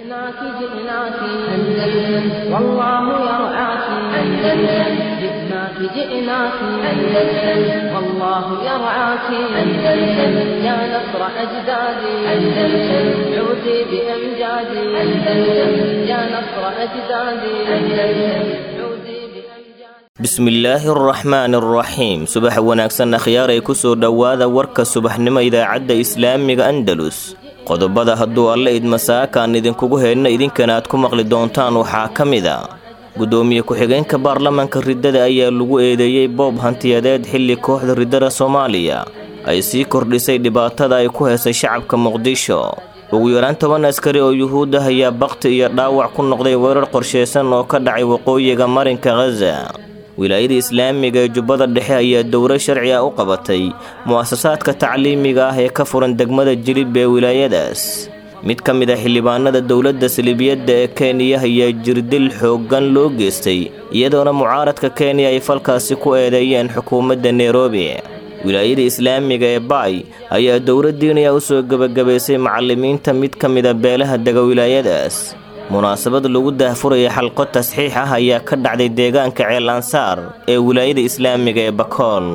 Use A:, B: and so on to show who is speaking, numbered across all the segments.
A: جئناك جئناك أندلس والله يرعاك أندلس جئناك جئناك أندلس والله يرعاك أندلس يا نصر أجدادي أندلس عودي بأمجادي أندلس يا نصر أجدادي أندلس عودي بأمجادي
B: bismillaahi araxmaani araxiim subax wanaagsan akhyaaray ku soo dhowaada warka subaxnimo idaacadda islaamiga andalus qodobada hadduu alle idmasaakaan idinkugu heedna idinkana aad ku maqli doontaan waxaa ka mid a guddoomiye ku-xigeenka baarlamanka riddada ayaa lagu eedeeyey boob hantiyadeed xilli kooxda riddada soomaaliya ay sii kordhisay dhibaatada ay ku heesay shacabka muqdisho ugu yaraan toban askari oo yuhuud ah ayaa bakti iyo dhaawac ku noqday weerar qorshaysan oo ka dhacay waqooyiga marinka khaza wilaayada islaamiga ee jubbada dhexe ayaa dowro sharci ah u qabatay mu'asasaadka tacliimiga ah ee ka furan degmada jilib ee wilaayadaas mid ka mid a xildhibaanada dowladda salibiyadda ee kenya ayaa jirdil xooggan loo geystay iyadoona mucaaradka kenya ay falkaasi ku eedeeyeen xukuumadda nairobi wilaayada islaamiga ee baay ayaa dowra diiniya u soo gebagabaysay macallimiinta mid ka mid a beelaha dega wilaayadaas munaasabad lagu daahfuraya xalqo tasxiix ah ayaa ka dhacday deegaanka ceel ansaar ee wilaayada islaamiga ee bakool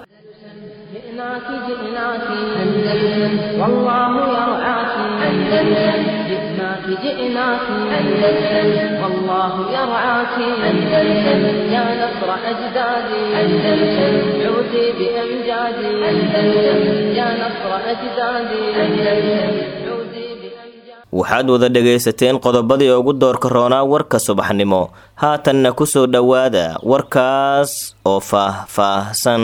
A: جئناك جئناك أندلس والله يرعاك أندلس جئناك جئناك أندلس والله يرعاك أندلس يا نصر أجدادي أندلس عودي بأمجادي أندلس يا نصر أجدادي أندلس عودي بأمجادي
B: waxaad wada dhegaysateen qodobadii ugu doorka roonaa warka subaxnimo haatanna ku soo dhowaada warkaas oo faah-faahsan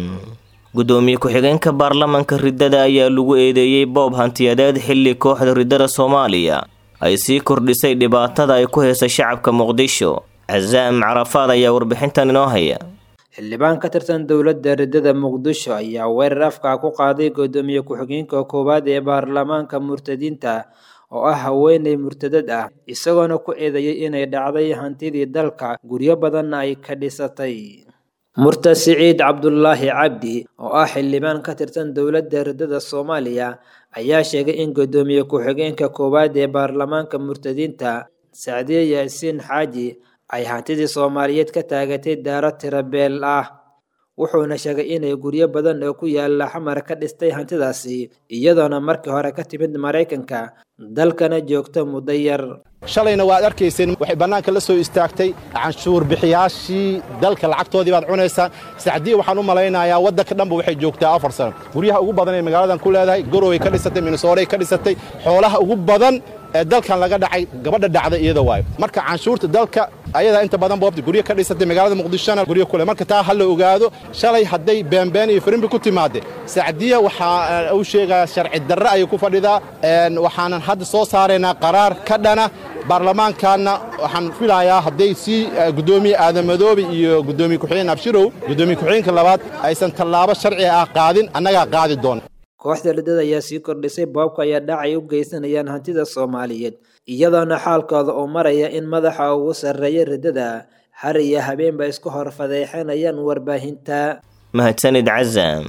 B: guddoomiye ku-xigeenka baarlamanka riddada ayaa lagu eedeeyey boob hantiyadeed xilli kooxda riddada soomaaliya ay sii kordhisay dhibaatada ay ku heesay shacabka muqdisho casaam carafaad ayaa warbixintan inoo haya
C: xildhibaan ka tirsan dowladda riddada muqdisho ayaa weerar afka ku qaaday guddoomiye ku-xigeenka koowaad ee baarlamaanka murtadiinta oo ah haweeney murtadad ah isagoona ku eedeeyey inay dhacday hantidii dalka guryo badanna ay ka dhisatay murtad siciid cabdulaahi cabdi oo ah xildhibaan ka tirsan dowladda riddada soomaaliya ayaa sheegay in guddoomiye ku-xigeenka koowaad ee baarlamaanka murtadiinta sacdiye yaasiin xaaji ay hantidii soomaaliyeed ka taagatay daaro tirabeel ah wuxuuna sheegay inay guryo badan oo ku yaala xamar ka dhistay hantidaasi iyadoona markii hore ka timid maraykanka dalkana joogto muddo yar
D: shalayna waad arkayseen waxay bannaanka la soo istaagtay canshuur bixiyaashii dalka lacagtoodii baad cunaysaan sacdiya waxaan u malaynayaa waddanka dhanba waxay joogtaa afar sano guryaha ugu badan ee magaaladan ku leedahay goroway ka dhisatay minnesooray ka dhisatay xoolaha ugu badan ee dalkan laga dhacay gabadha dhacda iyada waayo marka canshuurta dalka ayadaa inta badan boobta guryo ka dhisatay magaalada muqdishona guryo kule marka taa ha la ogaado shalay hadday beenbeen iyo firimbi ku timaade sacdiya waxaa uu sheegaa sharci darre ayay ku fadhidaa waxaanan hadda soo saaraynaa qaraar ka dhana baarlamaankaanna waxaan filayaa hadday sii guddoomiye aadamadoobe iyo guddoomiye ku-xigeen abshirow guddoomiye ku-xigeenka labaad aysan tallaabo sharci ah qaadin annagaa qaadi doona
C: kooxda riddada ayaa sii kordhisay boobka ayaa dhacay u geysanayaan hantida soomaaliyeed iyadoona xaalkooda uu maraya in madaxa ugu sarreeya riddada har iyo habeenba isku hor fadeexanayaan warbaahinta
B: mahadsanid casam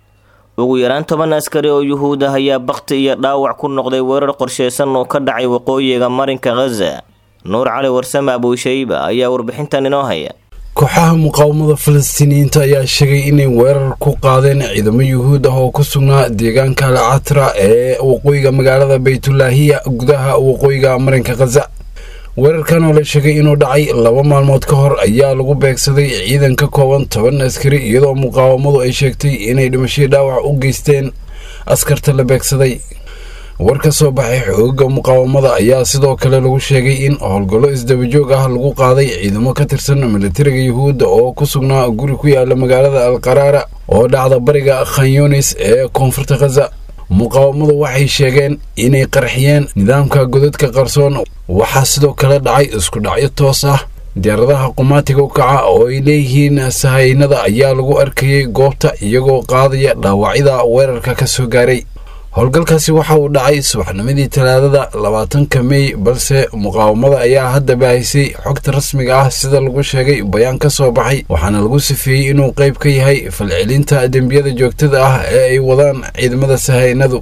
B: ugu yaraan toban askari oo yuhuud ah ayaa bakti iyo dhaawac ku noqday weerar qorshaysan oo ka dhacay waqooyiga marinka khaza nuur cali warsame abuushayba ayaa warbixintan inoo haya
E: kooxaha muqaawamada falastiiniyiinta ayaa sheegay inay weerar ku qaadeen ciidamo yuhuud ah oo ku sugnaa deegaanka alcatra ee waqooyiga magaalada baytulaahiya gudaha waqooyiga marinka khaza weerarkan oo la sheegay inuu dhacay laba maalmood ka hor ayaa lagu beegsaday ciidan ka kooban toban askari iyadoo muqaawamadu ay sheegtay inay dhimashadii dhaawac u geysteen askarta la beegsaday war ka soo baxay xooga muqaawamada ayaa sidoo kale lagu sheegay in howlgallo isdabajoog ah lagu qaaday ciidamo ka tirsan militariga yuhuudda oo ku sugnaa guri ku yaala magaalada alqaraara oo dhacda bariga khanyunis ee koonfurta khaza muqaawamadu waxay sheegeen inay qarxiyeen nidaamka godadka qarsoon waxaa sidoo kale dhacay isku dhacyo toos ah diyaaradaha qumaatiga u kaca oo ay leeyihiin sahaynada ayaa lagu arkayay goobta iyagoo qaadaya dhaawacyada weerarka ka soo gaaray howlgalkaasi waxa uu dhacay subaxnimadii talaadada labaatanka mey balse muqaawamada ayaa hadda baahisay xogta rasmiga ah sida lagu sheegay bayaan ka soo baxay waxaana lagu sifeeyey inuu qayb ka yahay falcelinta dembiyada joogtada ah ee ay wadaan ciidamada sahaynadu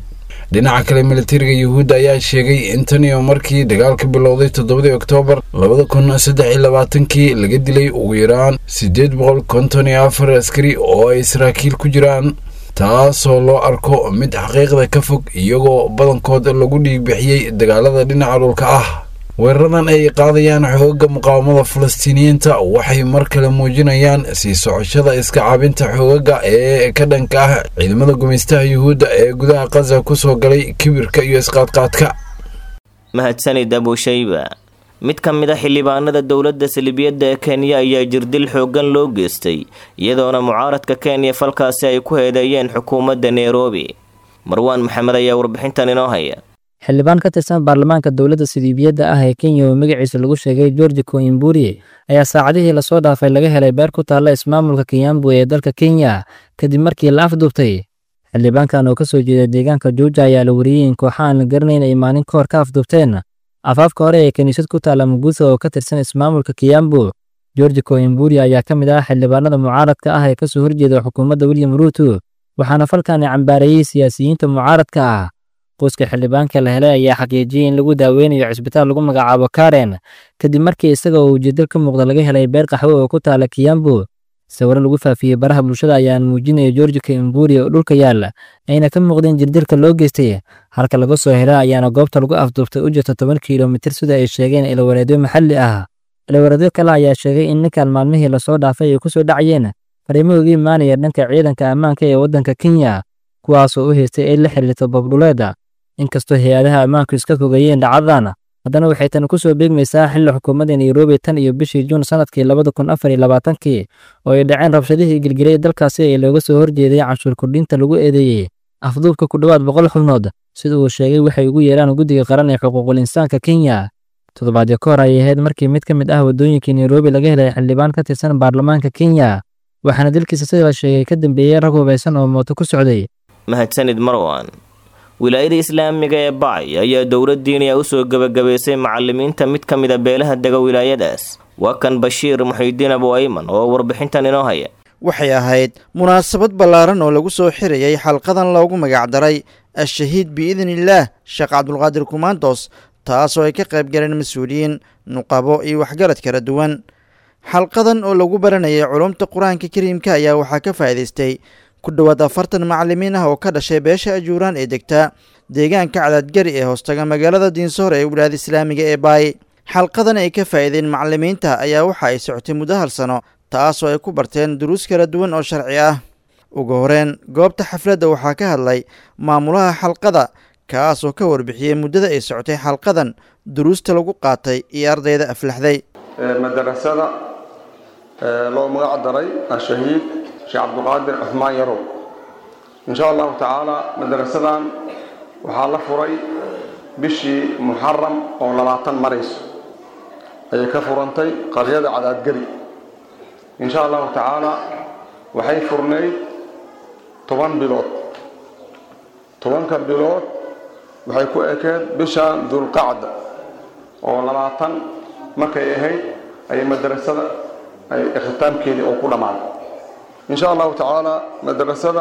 E: dhinaca kale militariga yuhuudda ayaa sheegay in tan iyo markii dagaalka bilowday toddobadii oktoobar labada kun saddex iyo labaatankii laga dilay ugu yaraan siddeed boqol konton iyo afar askari oo ay saraakiil ku jiraan taasoo loo arko mid xaqiiqda ka fog iyagoo badankood lagu dhiigbixiyey dagaalada dhinaca dhulka ah weeraradan ay qaadayaan xoogagga muqaawamada falastiiniyiinta waxay mar kale muujinayaan sii socoshada iska caabinta xoogagga ee ka dhanka ah ciidamada gumaystaha yuhuudda ee gudaha qaza ku soo galay kibirka iyo isqaadqaadka
B: mahadsanid abushayba mid ka mid a xildhibaanada dowladda salibiyadda ee kenya ayaa jirdil xooggan loo geystay iyadoona mucaaradka kenya falkaasi ay ku heedeeyeen xukuumadda nairobi marwaan maxamed ayaa warbixintan inoo haya
F: xildhibaan ka tirsan baarlamaanka dowladda siliibiyadda ah ee kenya oo magaciisa lagu sheegay georgi koimburi ayaa saacadihii lasoo dhaafay laga helay beer ku taalla ismaamulka kiyambu ee dalka kenya kadib markii la afduubtay xildhibaankan oo ka soo jeeda deegaanka juuja ayaa la wariyey in kooxa aan la garanayn ay maalin ka hor ka afduubteen afaafka hore ee kiniisad ku taalla muguutha oo ka tirsan ismaamulka kiyambu georgi koimburi ayaa ka mid ah xildhibaanada mucaaradka ah ee kasoo horjeeda xukuumadda william ruuto waxaana falkani cambaareeyey siyaasiyiinta mucaaradka ah qoyska xildhibaanka la helay ayaa xaqiijiyey in lagu daaweynayo cisbitaal lagu magacaabo karen kadib markii isaga oo ujeedal ka muuqda laga helay beer qaxwo oo ku taala kiyambu sawiro lagu faafiyey baraha bulshada ayaan muujinaya georgi kaimburi oo dhulka yaalla ayna ka muuqdeen jirdilka loo geystay halka laga soo hela ayaana goobta lagu afduubtay u jirta toban kilomitir sida ay sheegeen ilawareedyo maxalli ah ilawareedyo kale ayaa sheegay in ninkan maalmihii lasoo dhaafay ay ku soo dhacayeen fariimo uga imaanaya dhanka ciidanka ammaanka ee waddanka kenya kuwaasoo u haystay ay la xiriirto babdhuleeda inkastoo hay-adaha ammaanku iska fogayeen dhacdadan haddana waxay tani ku soo beegmaysaa xilli xukuumadda nairobi tan iyo bishii juun sanadkii labada kun afar iyo labaatankii oo ay dhaceen rabshadihii gilgilay dalkaasi ee looga soo horjeeday canshuur kordhinta lagu eedeeyey afduubka ku dhowaad boqol xubnood sida uu sheegay waxay ugu yeeraan guddiga qaran ee xuquuqul insaanka kenya toddobaadyo ka hor ayay ahayd markii mid ka mid ah waddooyinkii nairobi laga helay xildhibaan ka tirsan baarlamaanka kenya waxaana dilkiisa sida la sheegay ka dambeeyey rag hubaysan oo mooto ku socday
B: mahadsanid marwan wilaayada islaamiga ee bacay ayaa dowladdiiniya u soo gebagabaysay macalimiinta mid ka mida beelaha dega wilaayadaas waa kan bashiir muxiidiin abu ayman oo warbixintan inoo haya
G: waxay ahayd munaasabad ballaaran oo lagu soo xirayay xalqadan loogu magacdaray al-shahiid biidniillaah sheekh cabdulqaadir kumaandos taasoo ay ka qayb galeen mas-uuliyiin nuqabo iyo waxgarad kala duwan xalqadan oo lagu baranayay culumta qur-aanka kariimka ayaa waxaa ka faa'iidaystay ku dhowaad afartan macalimiin ah oo ka dhashay beesha ajuuraan ee degta deegaanka cadaadgari ee hoostaga magaalada diinsoor ee wilaayada islaamiga ee baay xalqadan ay ka faa'iideen macalimiinta ayaa waxa ay socotay muddo hal sano taasoo ay ku barteen duruus kala duwan oo sharci ah ugu horeen goobta xafladda waxaa ka hadlay maamulaha xalqada kaasoo ka warbixiyey muddada ay socotay xalqadan duruusta lagu qaatay iyo ardayda aflaxday
H: madarasada loo magac daray ashahiid sheekh cabdiqaadir cuhmaan yarow insha allahu tacaala madarasadan waxaa la furay bishii muxaram oo labaatan marayso ayay ka furantay qaryada cadaadgari insha allahu tacaala waxay furnayd toban bilood tobanka bilood waxay ku ekeed bisha dulqacda oo labaatan markay ahayd ayay madarasada ay ikhitaamkeedii oo ku dhammaaday insha allahu tacaala madarasada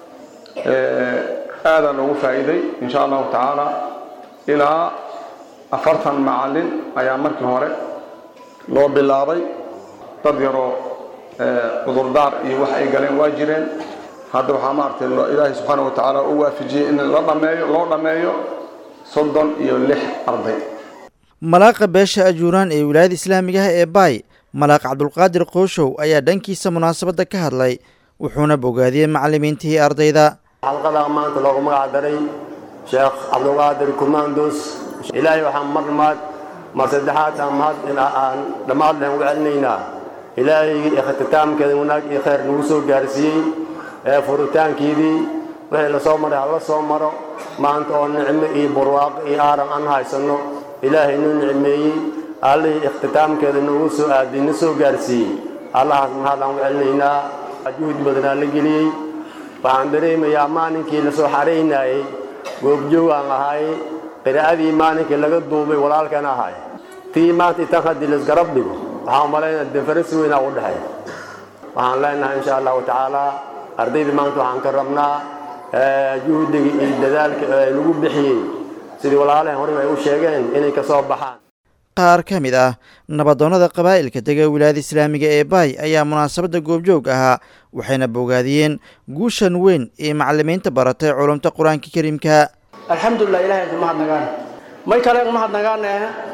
H: aadaa loogu faa'iiday insha allahu tacaala ilaa afartan macalin ayaa markii hore loo bilaabay dad yaroo cudurdaar iyo wax ay galeen waa jireen hadda waxaa maaragtay ilaahay subxaana wa tacaala u waafijiyey in la dhameeyo loo dhammeeyo soddon iyo lix arday
G: malaaqa beesha ajuuraan ee wilaayada islaamiga ah ee baay malaaq cabdulqaadir qooshow ayaa dhankiisa munaasabadda ka hadlay wuxuuna bogaadiyey macalimiintii ardayda
I: xalqadaa maanta loogu magac daray sheekh cabdulqaadir kumaandos ilaahay waxaan mar maad mar saddexaad aan mahad aan dhammaad lehen ugu celinaynaa ilaahaygii ikhtitaamkeeda wanaag iyo khayr nagu soo gaarsiiyey ee furitaankiidii wixii la soo maray hala soo maro maanta oo nicmo iyo barwaaqo iyo aaran aan haysanno ilaahay nuu nicmeeyey allihii ikhtitaamkeeda noogu soo aadiyey na soo gaarsiiyey allahaas mahad aan ugu celinaynaa juhdi badanaa la geliyey waxaan dareemayaa maalinkii la soo xaraynaayey goobjoog aan ahay qiraa'adii maalinkii laga duubay walaalkan ahay tii maanta itan haddii laisgarab dhigo waxaan umalaynaa defarasi weynaa u dhexeeya waxaan leenahay insha allahu tacaala ardaydii maanta waxaan ka rabnaa juhdiga iyo dadaalka lagu bixiyey sidii walaalahan horeba ay u sheegeen inay ka soo baxaan
G: qaar ka mid ah nabadoonnada qabaa'ilka dega wilaayada islaamiga ee baay ayaa munaasabadda goobjoog ahaa waxayna bogaadiyeen guushan weyn ee macalimiinta baratay culumta qur-aanka kariimka
J: alxamdulilah ilahay ka mahadnagaan may kale mahadnagaane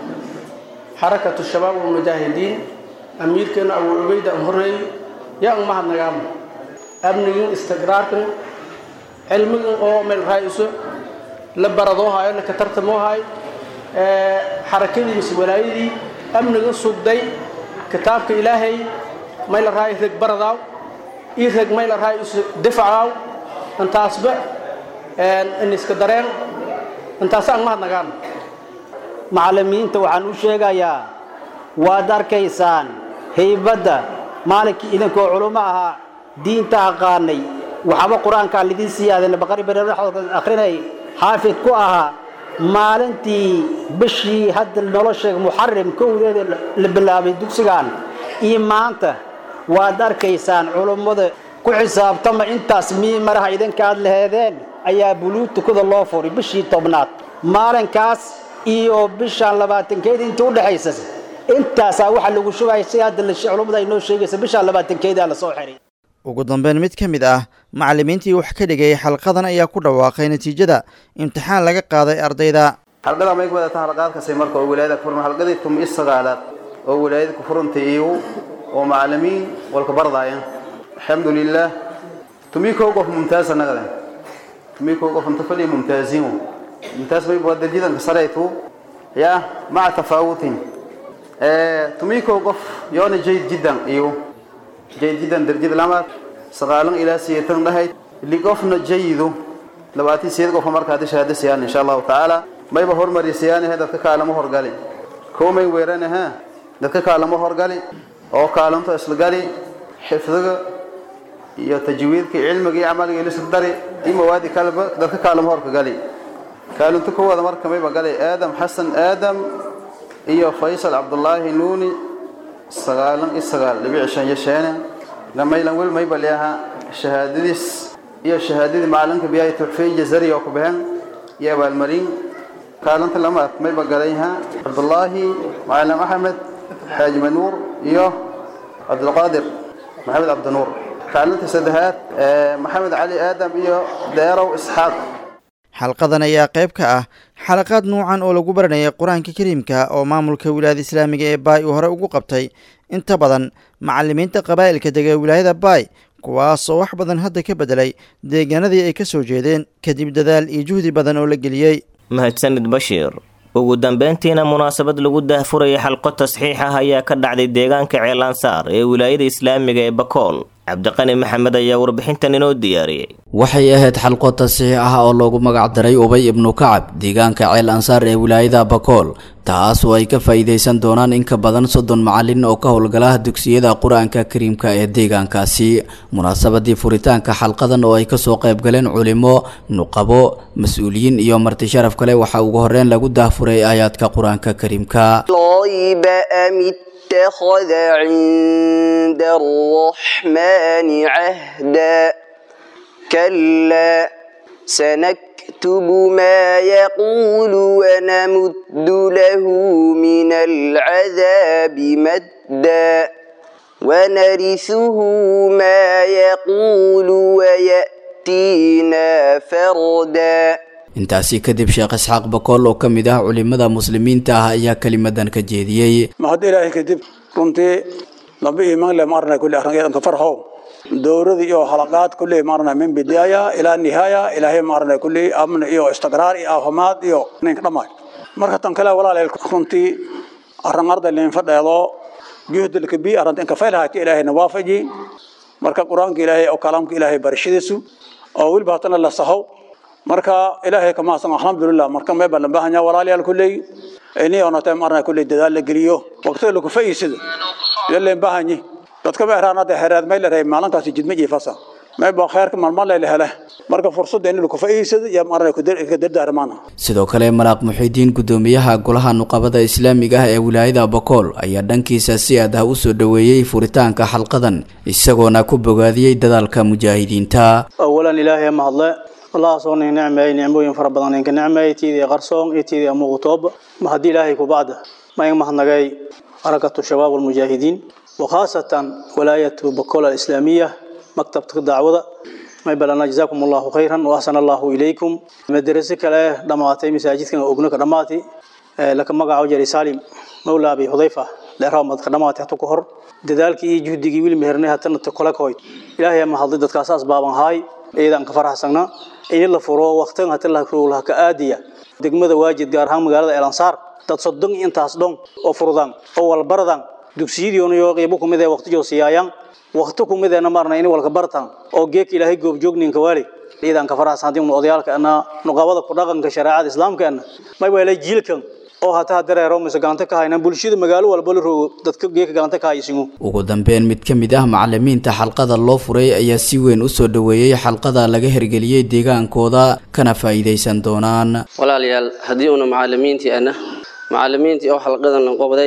J: xarakatu shabaab walmujaahidiin amiirkeena abu cubayda an horreey yaa an mahadnagaan amnigin istiqraarkan cilmigin oo meel raa'iso la baradoo hayo la katartamoo hayo xarakadii mise walaayadii amniga sugday kitaabka ilaahay mayla raayo reg baradaaw ii reg mayla raayo isu difacaaw intaasba in iska dareen intaas aan mahadnagaan
K: macallimiinta waxaan u sheegayaa waad arkaysaan haybadda maalinkii idinkoo culummo ahaa diinta aqaanay waxba qur-aankaa lidin siyaadeen baqari bareeraxooda akhrinay xaafid ku ahaa maalintii bishii hadda nolosha muxarim kowdeeda la bilaabay dugsigan iyo maanta waad arkaysaan culummada ku xisaabtama intaas mii maraha idinkaad laheedeen ayaa buluutukada loo furay bishii tobnaad maalinkaas iyo bishaan labaatankeeda intii udhexaysa intaasaa waxaa lagu shugaya si hadda culummada ay noo sheegaysa bishaan labaatankeedaa lasoo xiray
G: ugu dambeyn mid ka mid ah macallimiintii wax ka dhigayay xalqadan ayaa ku dhawaaqay natiijada imtixaan laga qaaday ardayda
L: xalqada may ku wadataa halqaadkasay marka oo wilaayada ku furan halqadii tum i sagaalaad oo wilaayada ku furantay iyu oo macallimiin walka bardaaya alxamdulilah tumii kow qof mumtaaz anagada tumii kow qof inta fadhiya mumtaaziin mumtaaz may waa darjidanka sareytu ya maca tafaawutin tumii kow qof yoona jayd jiddan iyo jayd jiddan darjid lamaad sagaalan ilaa siyeetan dhahayd liqofna jayidu labaatii siyeed qofa marka haddi shahaado siyaan insha allahu tacaala mayba hormari siyaanahe dadka kaalamo horgali koomay weeranaha dadka kaalamo horgali oo kaalanto isla gali xifdiga iyo tajwiidka cilmiga iyo camaliga ilisla dari iyo mawaadi kaleba dadka kaalamo horka gali kaalinto kowada marka mayba galay aadam xasan aadam iyo faysal cabdullaahi nuuni sagaalan iyo sagaal dhibici shan iyo sheene gamaylan wel mayba leaha shahaadadiis iyo shahaadadii macalinka biyahay tuxfeyn jazari oo ku baxeen iyo abaalmarin kaalinta lamaad mayba galayha cabdullaahi macalin axmed xaaji manuur iyo cabdulqaadir maxamed cabdinuur kaalinta saddexaad maxamed cali aadam iyo deerow isxaaq
G: xalqadan ayaa qayb ka ah xalaqaad nuucan oo lagu baranayay qur-aanka kariimka oo maamulka wilaayada islaamiga ee baay uu hore ugu qabtay inta badan macallimiinta qabaa'ilka dega wilaayada baay kuwaas oo wax badan hadda ka beddelay deegaanadii ay ka soo jeedeen kadib dadaal iyo juhdi badan oo la geliyey
B: mahadsanid bashiir ugu dambeyntiina munaasabad lagu daahfuraya xalqo tasxiix ah ayaa ka dhacday deegaanka ceelansaar ee wilaayada islaamiga ee bakool cabdiqani maxamed ayaa warbixintan inoo diyaariyey
M: waxay ahayd xalqo tasiix ah oo loogu magacdaray ubay ibnu kacab deegaanka ceel ansaar ee wilaayada bakool taas oo ay ka faa'iidaysan doonaan in ka badan soddon macallin oo ka howlgala dugsiyada qur-aanka kariimka ee deegaankaasi munaasabadii furitaanka xalqadan oo ay kasoo qaybgaleen culimo nuqabo mas-uuliyiin iyo marti sharaf kale waxaa ugu horreyn lagu daahfuray aayaadka qur-aanka kariimka
N: اتخذ عند الرحمن عهدا كلا سنكتب ما يقول ونمد له من العذاب مدا ونرثه ما يقول ويأتينا فردا
M: intaasi kadib sheekh isxaaq bakool oo ka mid ah culimada muslimiinta ah ayaa kelimadan ka jeediyey
O: mahad ilaahay kadib runtii laba iimaan le maarna kulli arringeedanka farxo dowladii iyo halaqaad kulli maarna min bidaaya ilaa nihaaya ilaahay maarna kulli amn iyo istiqraar iyo caafimaad iyo ninka dhammaay marka tan kale walaaleel runtii arringarda leen fadheedo juhdilka bi arrinta inka faylhaati ilaahayna waafaji marka qur-aanka ilaahay oo kalaamka ilaahay barashadiisu oo weliba hatana la sahow marka ilaahay ka mahadsan alxamdulilah marka mee baan baahanya walaalayaal kulley ini onatay marna kulley dadaal la geliyo waqtiga lagu faa'iidsado yaleen baahanyi dadka ma eraanada xeeraad may leeyahay maalintaasi jidma jiifasa may baa khayrka maalmo la hele marka fursadda in lagu faa'iidsado iyo marna ku dardaarmaana
M: sidoo kale malaaq muxiidiin gudoomiyaha golaha nuqabada islaamiga ah ee wilaayada bakool ayaa dhankiisa si aad ah u soo dhoweeyey furitaanka xalqadan isagoona ku bogaadiyey dadaalka mujaahidiinta
P: awalan ilaahay mahadle
J: allahaas oo nin nicmeeyey nicmooyin fara badan ninka nicmeeyey tiidii qarsoon iyo tiidii muuqtooba ma haddii ilaahay ku bacda ma in mahadnagay حركة الشباب والمجاهدين وخاصة ولاية بكولا الإسلامية مكتب دعوة ما يبلغنا جزاكم الله خيرا وأحسن الله إليكم مدرسة كلا دماتي مساجد كنا أبنك دماتي لكن مقع وجري سالم مولى أبي حذيفة لإرهام دماتي حتى كهر دذلك جهدي ويل مهرني حتى نتقول كويت إلهي ما حضرت كاساس بابا هاي إذا أنك فرح سنة إن الله فرو وقتها حتى الله كرولها كآدية دقمة واجد قارها مقالة الأنصار dad soddon intaas dhon oo furdan oo walbardan dugsiyadiiona yoo qiibo kumid ee waqti joosiyaayaan waqti kumid ee namarna in walka bartan oo geek ilaahay goobjoogninka waali ciidan ka faraas hadii odayaalka ana nuqabada ku dhaqanka shariicada islaamka may weelay jiilkan oo hataa dareero mise gacanta ka hayna bulshada magaalo walba la rogo dadka geeka gacanta ka haysigu
M: ugu dambeyn mid ka mid ah macalimiinta xalqada loo furay ayaa si weyn u soo dhoweeyey xalqada laga hergeliyey deegaankooda kana faa'iidaysan doonaan
P: walaalayaal haddii una macalimiintii ana macalimiintii oo xalqadan qobday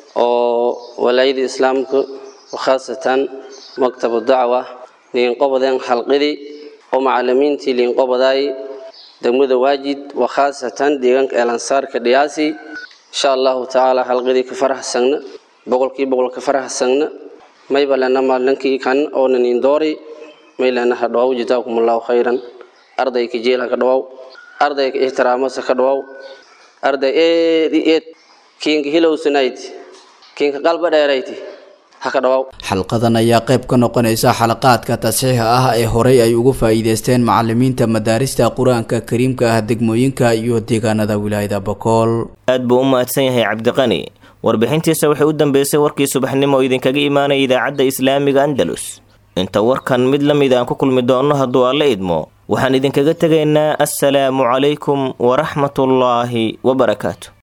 P: oo walaayada islaamka khaasatan maktabu dacwa liinqobadeen xalqadii oo macalimiintii liinqobaday degmada waajid wakhaasatan deegaanka eelansaarka dhiyaasi insha allahu tacaala xalqadii ka faraxsagna boqolkii boqol ka faraxsagna mayba lena maalinkii kan oonan indoori may lena ha dhawaw jazaakum allahu khayran ardayka jeelha ka dhawaw ardayka ixtiraamasa ka dhawaw arday eed i eed kiinka hilowsanayd kiinka qalba dheerayti ha ka dhawaw
M: xalqadan ayaa qayb ka noqonaysa xalaqaadka tasxiixa ah ee horey ay uga faa'iidaysteen macalimiinta madaarista qur-aanka kariimka ah degmooyinka iyo deegaanada wilaayada bakool
B: aad buu u mahadsan yahay cabdiqani warbixintiisa waxay u dambeysay warkii subaxnimo oo idinkaga imaanaya idaacadda islaamiga andalus inta warkan mid la mid aan ku kulmi doonno hadduu alla idmo waxaan idinkaga tegaynaa assalaamu calaykum waraxmatullaahi wabarakaatu